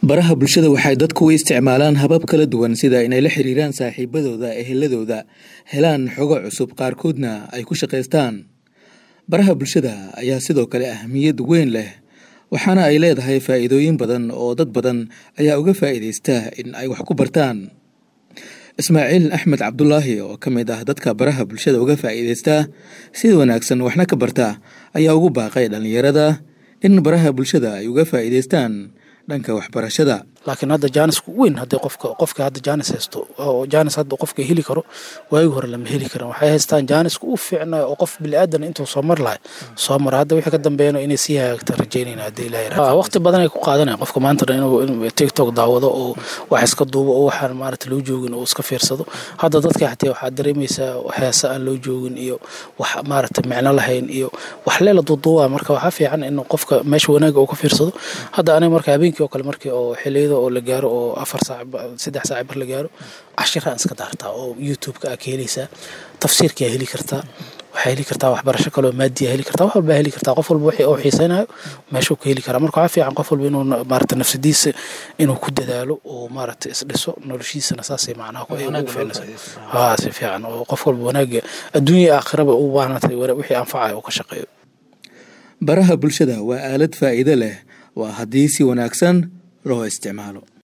baraha bulshada waxay dadku u isticmaalaan habab kala duwan sida inay la xiriiraan saaxiibadooda eheladooda helaan xogo cusub qaarkoodna ay ku shaqaystaan baraha bulshada ayaa sidoo kale ahmiyad weyn leh waxaana ay leedahay faa'iidooyin badan oo dad badan ayaa uga faa'iidaysta in ay wax ku bartaan ismaaciil axmed cabdulaahi oo ka mid ah dadka baraha bulshada uga faa'iidaysta sida wanaagsan waxna ka barta ayaa ugu baaqay dhallinyarada in baraha bulshada ay uga faa'iidaystaan dhanka waxbarashada laakiin hadda jaanisku weyn haddii qofka qofka hadda jaanis haysto oo jaanis hadda qofka heli karo waagi hore lama heli karan waxay haystaan jaaniska u fiicnayo oo qof bili-aadan intuu soo mar lahay soo mara hadda wixii ka dambeeyana inay sii hagaagta rajaynayna haddii ilahay waqti badan ay ku qaadanaya qofka maanta dhan inuu tiktok daawado oo wax iska duubo oo waxaan maarata loo joogin oo iska fiirsado hadda dadka xatee waxaad dareemaysaa heesa aan loo joogin iyo wax maarata micno lahayn iyo wax leela duuduuba marka waxaa fiican in qofka meesha wanaaga uu ka fiirsado hadda aniga marka habeenkii oo kale markii oo xiliyada oo la gaaro oo afar saac saddex saac bar la gaaro cashiraan iska daartaa oo youtube-ka aa ka helaysaa tafsiirkaa heli kartaa waxaa heli kartaa waxbarasho kaloo maadiya heli kartaa wax walbaa heli kartaa qof walba wixii uu xiisaynayo meeshuu ka heli karaa marka waxaa fiican qof walba inuu maarata nafsadiisa inuu ku dadaalo oo maarata isdhiso noloshiisana saasay macnaha ugu fiicnaysa haa si fiican oo qof walba wanaaga adduunya aakhiraba u baahnatay wixii anfacaya uu ka shaqeeyo baraha bulshada waa aalad faa'iido leh waa haddii si wanaagsan loo isticmaalo